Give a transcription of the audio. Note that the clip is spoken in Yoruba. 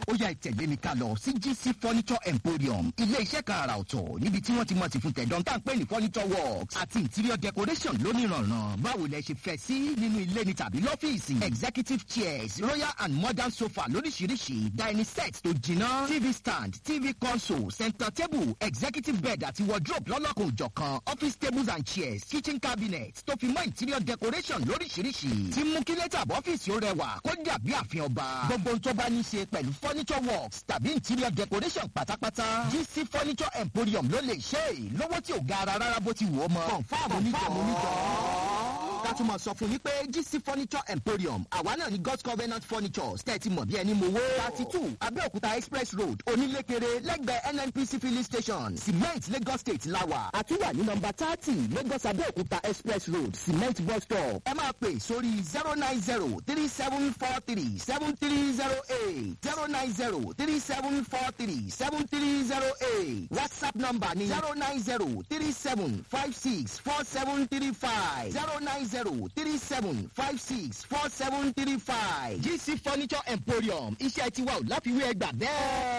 ó yá ìtẹ̀lé mi ká lọ sí gc furniture emporium ilé iṣẹ́ kan àrà ọ̀tọ̀ níbi tí wọ́n ti mọ̀ sí fún tẹ̀dọ̀ tá à ń pè ní furniture works àti interior decoration lónìrànràn báwo lẹ ṣe fẹ́ sí nínú ilé ni tàbí lọ́fíìsì executive chairs royal and modern sofa lóríṣiríṣi dining set tó jiná tv stand tv console center table executive bed àti wardrobe lọ́lọ́kùn òjọ̀kan office tables and chairs kitchen cabinet tó fi mọ́ interior decoration lóríṣiríṣi tí mú kí lẹ́tà bọ́fíìsì ó rẹwà kó dàbí àfihàn ọba gbogbo ohun tó bá ní ṣe pẹ̀lú furniture works tàbí interior decoration pátápátá gc furniture emporium ló lè ṣe é lówó tí ò ga ara rárá bó ti wù ọ́ mọ́ confam oníjọ́ ká tún mọ̀ sọ fún yín pé gc furniture emporium àwa náà ní god's covenant furnitures tẹ́tí mọ̀ bí ẹni mowó thirty two abẹ́òkúta express road onílékeré lẹ́gbẹ̀ẹ́ nnpc filling station cement lagos state lawa àtúwà ní nọmba thirty lagos abẹ́òkúta express road cement bus stop ẹ máa pè sórí zero nine zero three seven four three seven three zero eight zero nine zero three seven four three seven three zero eight whatsapp number ni zero nine zero three seven five six four seven three five zero nine zero three seven five six four seven three five gc furniture emporium iṣẹ́ tiwa ò láfiwé ẹgbà bẹ́ẹ̀.